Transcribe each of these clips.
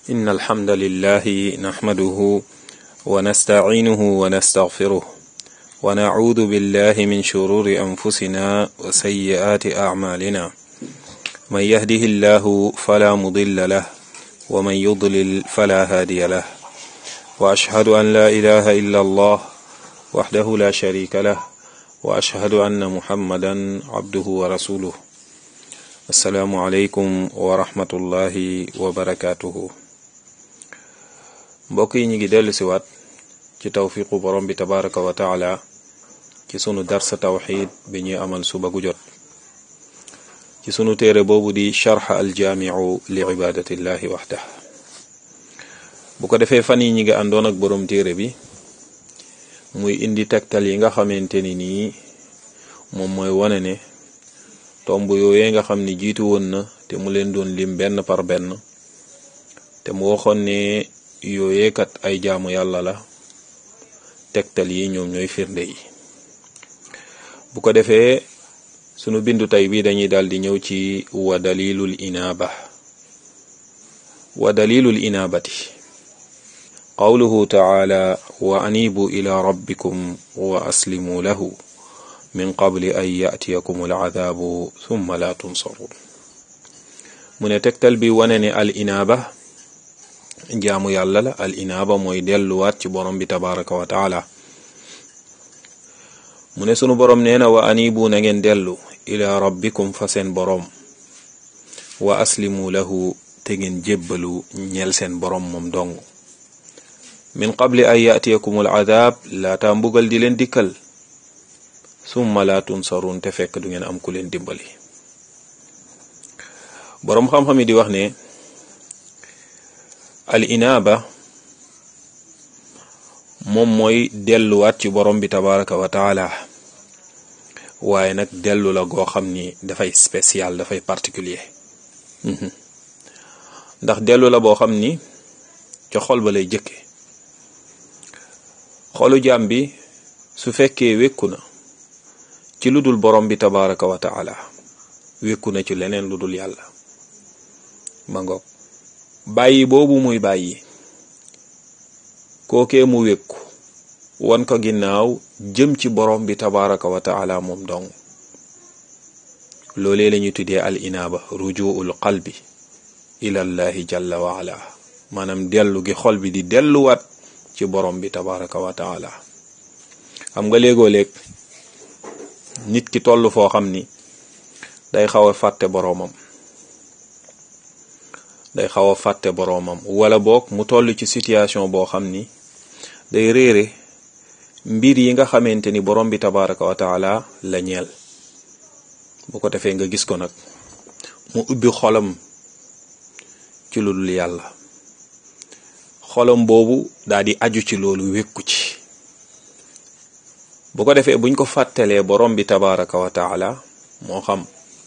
إن الحمد لله نحمده ونستعينه ونستغفره ونعوذ بالله من شرور أنفسنا وسيئات أعمالنا من يهده الله فلا مضل له ومن يضلل فلا هادي له وأشهد أن لا إله إلا الله وحده لا شريك له وأشهد أن محمدا عبده ورسوله السلام عليكم ورحمة الله وبركاته mbokk yi ñu ngi dellu siwaat ci tawfiqu borom bi tabaraka wa taala ci sunu darsa tawxid bi ñuy amal suba gu jot ci sunu téere boobu di charx aljaamiu li ibadatillahi waxdah bu ko defee fan yi ñi ngi àndoon ak borom téere bi muy indi tegtal yi nga xamante ni nii moom mooy wane ne tomb yooyee nga xam ni jiitu woon na te mu leen doon lim benn par benn te mu waxoon ne yooyee kat ay jaamu yàlla la tegtal yi ñoom ñooy firnde yi bu ko defee sunu bindu tey bi dañuy daal di ñëw ci wa dalilul inaaba wa dalilul inaabati qawluhu taala wa anibu ila rabbikum wa aslimu lahu min qabli an yatiyakum alcadaabu thumma la tunsaruun mu ne tegtal bi wane ne al inaaba jaamu yàlla la al inaaba mooy delluwaat ci borom bi tabaraka wa taala mu ne sunu borom nee na wa anibu na ngeen dellu ila rabbikum fa seen borom wa aslimu lahu te ngeen jébbalu ñeel seen borom moom dong min qabli an yatiyakum al adab laata mbugal di leen dikkal summa la tunsarun te fekk du ngeen am ku leen dimbali boroom xam-xam yi di wax ne al inaaba moom mooy delluwaat ci borom bi tabaraka wa taala waaye nag dellu la goo xam ni dafay spécial dafay particulier ndax dellu la boo xam ni ca xol ba lay jëkke xolu jaam bi su fekkee wékku na ci lu dul borom bi tabaraka wa taala wékku na ci leneen lu dul yàlla ma ngoog bàyyi boobu muy bàyyi kookee mu wékku won ko ginnaaw jëm ci borom bi tabaraka wa taala moom dong loolee la ñuy tuddee al inaaba rujuul qalbi ilallahi jalla wa ala maanaam dellu gi xol bi di delluwaat ci borom bi tabaraka wa taala xam nga léegoo léeg nit ki toll foo xam ni day xaw a fàtte boroomam day xaw a fàtte boroomam wala boog mu toll ci situation boo xam ni day réere mbir yi nga xamante ni borom bi tabaraka wa taala la ñeel bu ko defee nga gis ko nag mu ubbi xolam ci lu dul yàlla xolam boobu daal di aju ci loolu wékku ci bu ko defee buñ ko fàttalee borom bi tabaraka wa taala moo xam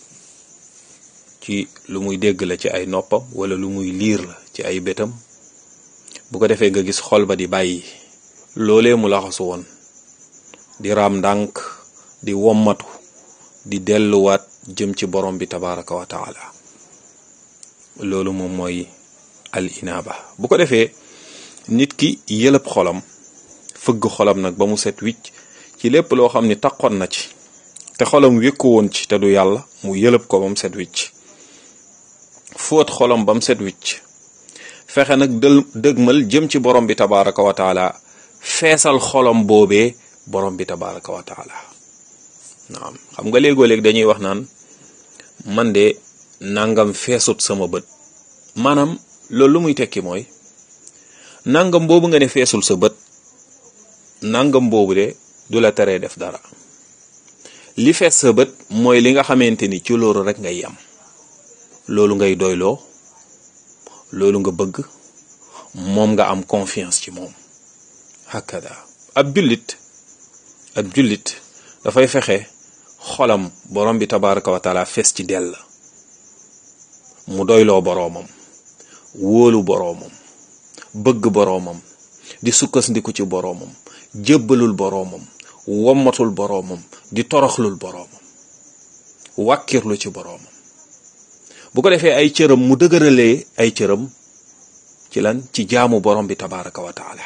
ci lu muy dégg la ci ay noppam wala lu muy liir la ci ay bëtam bu ko defee nga gis xol ba di bàyyi loolee mu laxasu woon di raam ndànk di wommatu di delluwaat jëm ci borom bi tabaraka wa taala loolu moom mooy al inaaba bu ko defee nit ki yëlëb xolam fëgg xolam nag ba mu set wicc ci lépp loo xam ni taqoon na ci te xolam wékku woon ci te du yàlla mu yëlëb ko ba mu set wicc fóot xolam ba mu set wicc fexe nag dël dëgmal jëm ci borom bi tabaraka wa taala feesal xolam boobee borom bi tabaraka wa taala naam xam nga léegoo léeg dañuy wax naan man de nangam feesut sama bët maanaam loolu lu muy tekki mooy nangam boobu nga ne feesul sa bët nangam boobu de du la teree def dara li fees sa bët mooy li nga xamante ni ci loolu rek ngay yam loolu ngay doyloo loolu nga bëgg moom nga am confiance ci moom hakada ab jullit ab jullit dafay fexe xolam borom bi tabaraka wa taala fees ci dell mu doyloo boroomam wóolu boroomam bëgg boroomam di sukkandiku ci boroomam jébbalul boroomam wommatul boroomam di toroxlul boroomam wàkkirlu ci boroomam bu ko defee ay cëram mu dëgëralee ay cëram ci lan ci jaamu borom bi tabaraka wa taala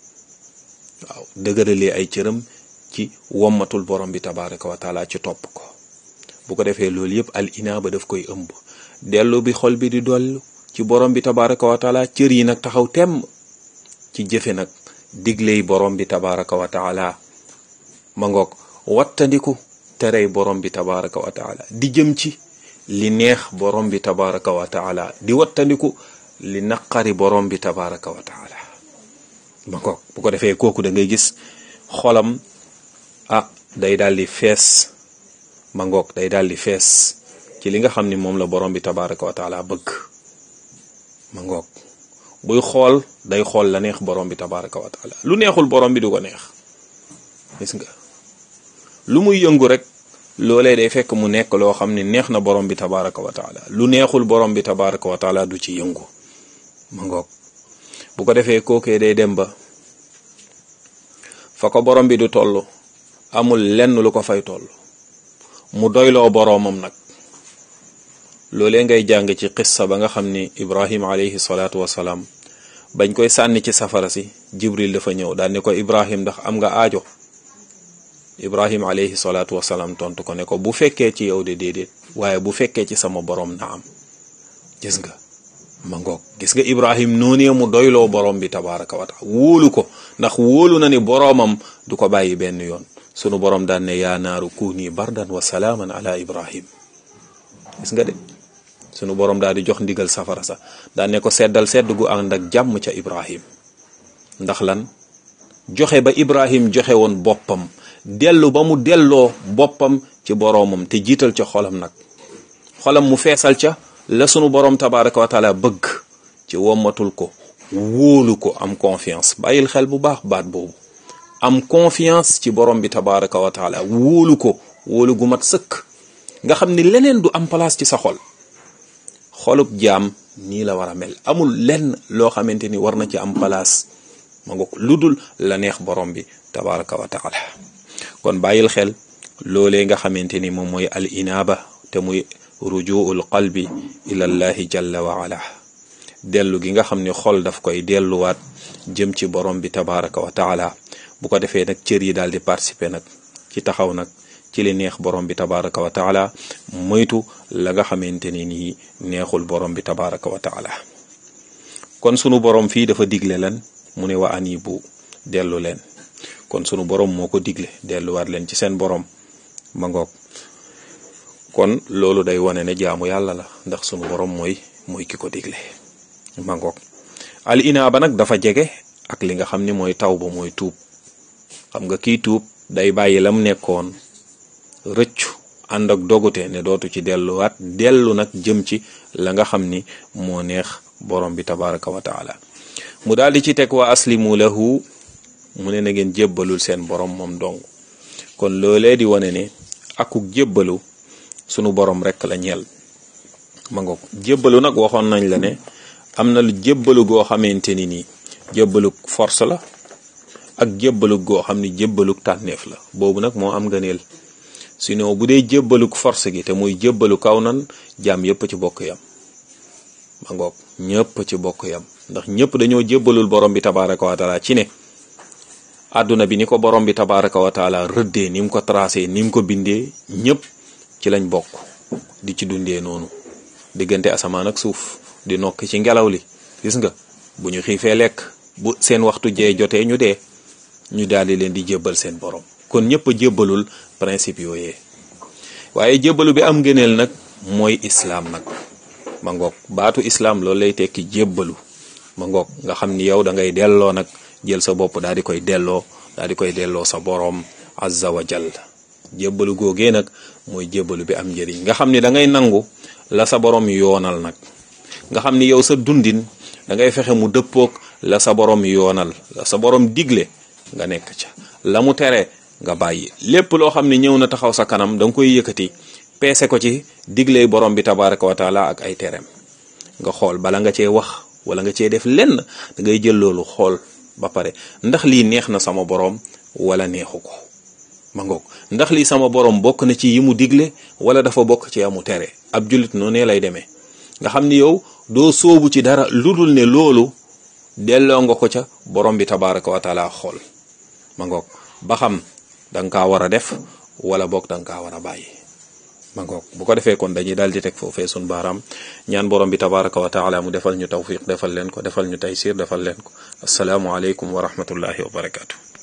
waaw dëgëralee ay cëram ci wommatul borom bi tabaraka wa taala ci topp ko bu ko defee loolu yëpp al inaaba daf koy ëmb dellu bi xol bi di dollu ci borom bi tabaraka wa taala cër yi nag taxaw temm ci jëfe nag digley borom bi tabaraka wa taala ma ngoog wattandiku terey borom bi tabaraka wa taala di jëm ci li neex borom bi tabaraka wa taala di wattandiku li naqari borom bi tabaraka wa taala ma ngoog bu ko defee kooku da ngay gis xolam ah day daal di fees ma ngoog day daal di fees ci li nga xam ni moom la borom bi tabaraka wa taala bëgg ma ngoog buy xool day xool la neex borom bi tabaraka wa taala lu neexul borom bi du ko neex gis nga lu muy yëngu rek loolee day fekk mu nekk loo xam ne neex na borom bi tabaraka wa taala lu neexul borom bi tabaraka wa taala du ci yëngu ma ngoog bu ko defee kookee day dem ba fa ko borom bi du toll amul lenn lu ko fay toll mu doyloo boroomam nag loolee ngay jàng ci qissa ba nga xam ni ibrahim alayhi salaatu wasalaam bañ koy sànni ci safara si jibril dafa ñëw daal ne ko ibrahim ndax am nga aajo ibrahim alayhi salaatu wasalaam tontu ko ne ko bu fekkee ci yow de déedéet waaye bu fekkee ci sama borom na am gis nga ma ngoog gis nga ibrahim noonee mu doyloo borom bi tabaraka wa taala wóolu ko ndax wóolu na ni boroomam du ko bàyyi benn yoon sunu borom daan ne yaa naaru kuuni bardan wa salaaman ala ibrahim gis nga de sunu borom daal di jox ndigal safara sa daan ne ko seddal sedd gu ànd ak jàmm ca ibrahim ndax lan joxe ba ibrahim joxe woon boppam dellu ba mu delloo boppam ci boroomam te jiital ca xolam nag xolam mu feesal ca la sunu borom tabaraka wa taala bëgg ci wommatul ko wóolu ko am confiance bàyyil xel bu baax baat boobu am confiance ci borom bi tabaraka wa taala wóolu ko wóolu gu mat sëkk nga xam ni leneen du am place ci sa xol xolub jaam nii la war a mel amul lenn loo xamante ni war na ci am place ma nga lu dul la neex borom bi tabaraka wa taala kon bàyyil xel loolee nga xamante ni moom mooy al inaaba te muy rujuul qalbi ilallahi jalla wa ala dellu gi nga xam ni xol daf koy delluwaat jëm ci borom bi tabaraka wa taala bu ko defee nag cër yi daal di participer nag ci taxaw nag ci li neex borom bi tabaraka wa taala moytu la nga xamante ni nii neexul borom bi tabaraka wa taala kon sunu borom fii dafa digle lan mu ne wa anibu dellu leen kon sunu borom moo ko digle delluwaat leen ci seen borom ma ngoog kon loolu day wane ne jaamu yàlla la ndax sunu borom mooy mooy ki ko digle ma ngoog al inaaba nag dafa jege ak li nga xam ni mooy taw ba mooy tuub xam nga kii tuub day bàyyi lam nekkoon rëccu ànd ak dogute ne dootu ci delluwaat dellu nag jëm ci la nga xam ni moo neex borom bi tabaraka wa taala mu daal di ci teg wa aslimu lahu mu ne na ngeen jébbalul seen borom moom dong kon loolee di wane ne akuk jébbalu sunu borom rek la ñeel ma nga ko jébbalu nag waxoon nañ la ne am na lu jébbalu goo xamante ni nii jébbaluk force la ak jébbaluk goo xam ni jébbaluk tànneef la boobu nag moo am ngëneel sinon bu dee jébbaluk force gi te muy jébbalu kaw nan jaam yépp ci bokk yam ma ngoog ñëpp ci bokk yam ndax ñëpp dañoo jébbalul borom bi tabaraka wa taala ci ne àdduna bi ni ko borom bi tabaraka wa taala rëddee ni mu ko tracé ni mu ko bindee ñëpp ci lañ bokk di ci dundee noonu diggante asamaan ak suuf di nokk ci ngelaw li gis nga bu ñu xiifee lekk bu seen waxtu jee jotee ñu dee ñu daal di leen di jébbal seen borom kon ñëpp a jébbalul principe yooyee waaye jébbalu bi am ngëneel nag mooy islaam nag ma ngoog baatu islaam loolu lay tekki jébbalu ma ngoog nga xam ni yow da ngay delloo nag jël sa bopp daal di koy delloo daal di koy delloo sa boroom azza wa jall jébbalu googee nag mooy jébbalu bi am njëriñ nga xam ni da ngay nangu la sa boroom yoonal nag nga xam ni yow sa dundin da ngay fexe mu dëppoog la sa boroom yoonal la sa boroom digle nga nekk ca la mu tere nga bàyyi lépp loo xam ne ñëw na taxaw sa kanam da nga koy yëkkati peese ko ci digle borom bi tabaraka wa taala ak ay tereem nga xool bala nga cee wax wala nga cee def lenn da ngay jël loolu xool ba pare ndax lii neex na sama borom wala neexu ko ma ngoog ndax lii sama borom bokk na ci yi mu digle wala dafa bokk ci amu tere ab jullit noonu lay demee nga xam ni yow doo soobu ci dara lu dul ne loolu delloo nga ko ca borom bi tabaraka wa taala xool ma ngoog ba xam da nga kaa war a def wala boog da nga kaa war a bàyyi ma ngoog bu ko defee kon dañuy daal di teg foofee sun baaraam ñaan borom bi tabaraka wa taala mu defal ñu tawfiq defal leen ko defal ñu taysir defal leen ko asalaamualeykum wa rahmatullahi wa barakaatu.